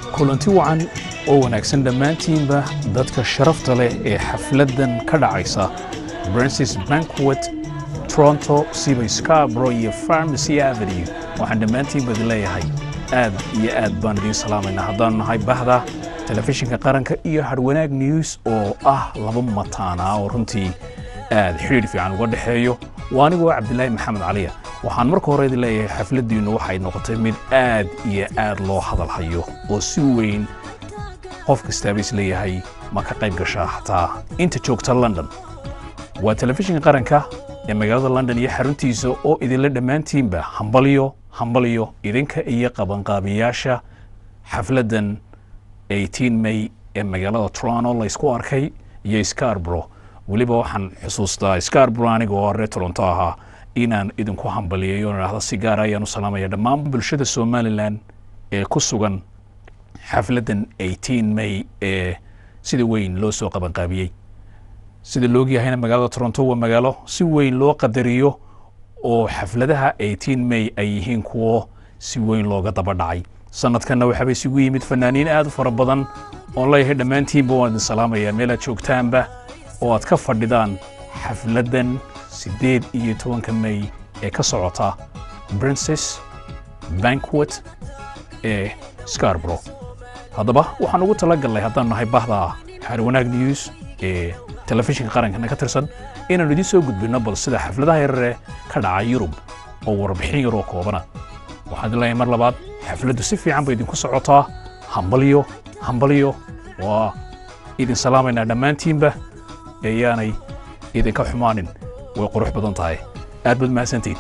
kulanti wacan oo wanaagsan dhammaantiinba dadka sharafta leh ee xafladdan ka dhacaysa brancis banquet toronto siba scarbro iyo farmacy avenue waxaan dhammaantiinba idin leeyahay aad iyo aad baan idiin salaamaynaa haddaanu nahay bahda telefishinka qaranka iyo harwanaag news oo ah laba mataanaa oo runtii aad xidhiidh fiican uga dhexeeyo waa anigoo cabdilaahi maxamed caliya waxaan marka hore idin leeyahay xafladdiinnu waxay noqotay mid aad iyo aad loo hadal hayo oo si weyn qof kastaaba is leeyahay ma ka qayb gashaa xataa inta joogta london waa telefishinka qaranka ee magaalada london iyo xaruntiisa oo idinla dhammaantiinba hambalyo hambalyo idinka iyo qabanqaabiyaasha xafladdan 18 may ee magaalada toronto laysku arkay iyo scarbro weliba waxaan xusuustaa scarbro aniga oo reer toronto ahaa inaan idinku hambaliyayo idhaahdo si gaara ayaan u salaamaya dhammaan bulshada somalilan ee ku sugan xafladdan 18 may ee sida weyn loo soo qabanqaabiyey sida loogyahayna magaalada toronto waa magaalo si weyn loo qadariyo oo xafladaha 18 may ay yihiin kuwo si weyn looga daba dhacay sanadkanna waxaaba isugu yimid fanaaniin aad u fara badan oon leeyahay dhammaantiinba waan idin salaamaya meel aad joogtaanba oo aad ka fadhidaan xafladdan siddeed iyo tobanka may ee ka socota princes banquet ee scarbro haddaba waxaan ugu tala gallay haddaan nahay bahda xaarwanaag news ee telefishinka qarankana ka tirsan inaanu idiin soo gudbinno bal sida xafladaha yarare ka dhaca yurub oo warbixin yaroo koobana waxaan idin leeyahay mar labaad xafladdu si fiican bay idinku socotaa hambalyo hambalyo waa idin salaamaynaa dhammaantiinba eeyaanay idinka xumaanin way qurux badan tahay aad baad mahadsantiin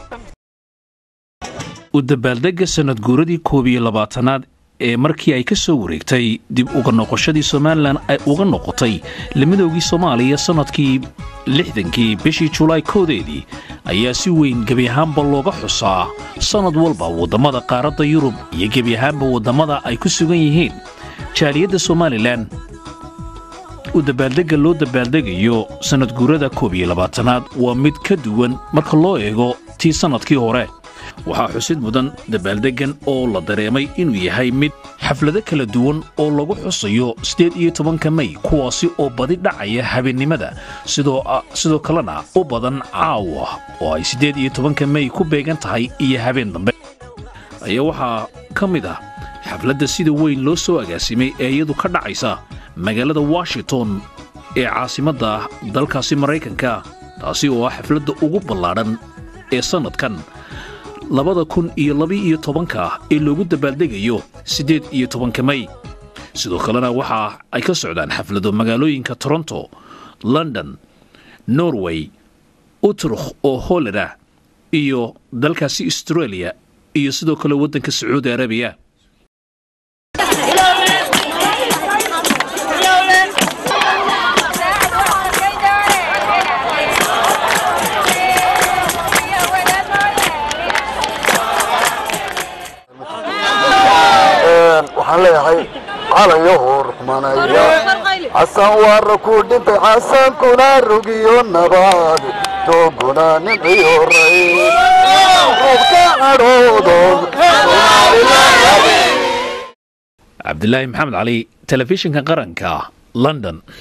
u dabaaldegga sannad guuradii koob iyo labaatanaad ee markii ay ka soo wareegtay dib uga noqoshadii somalilan ay uga noqotay lamidoogii soomaaliya sannadkii lixdankii bishii julaay koodeedii ayaa si weyn gebi ahaanba looga xusaa sannad walba waddamada qaaradda yurub iyo gebi ahaanba waddamada ay ku sugan yihiin jaaliyadda somalilan u dabaaldegga loo dabaaldegayo sannad guurada koob iyo labaatanaad waa mid ka duwan marka loo eego tii sannadkii hore waxaa xusid mudan dabaaldeggan oo la dareemay inuu yahay mid xaflado kala duwan oo lagu xusayo siddeed iyo tobanka may kuwaasi oo badi dhacaya habeennimada sidoo kalena u badan caawa oo ay siddeed iyo tobanka may ku beegan tahay iyo habeen dambe ayaa waxaa ka mid ah xafladda sida weyn loo soo agaasimay ee iyadu ka dhacaysa magaalada washington ee caasimadda dalkaasi maraykanka taasi oo ah xafladda ugu ballaadhan ee sannadkan labada kun iyo laba-iyo tobanka ee loogu dabaaldegayo siddeed iyo tobanka may sidoo kalena waxa ay ka socdaan xaflado magaalooyinka toronto london norway utrukh oo hollanda iyo dalkaasi australia iyo sidoo kale waddanka sacuudi arabiya waxaan leeyahay calayaho ruxmanaya xasan waara ku dhintay xasankuna rugiyo nabaad tooguna nimciyo ray rubka cadhoodood cabdilaahi maxamed cali telefishinka qaranka london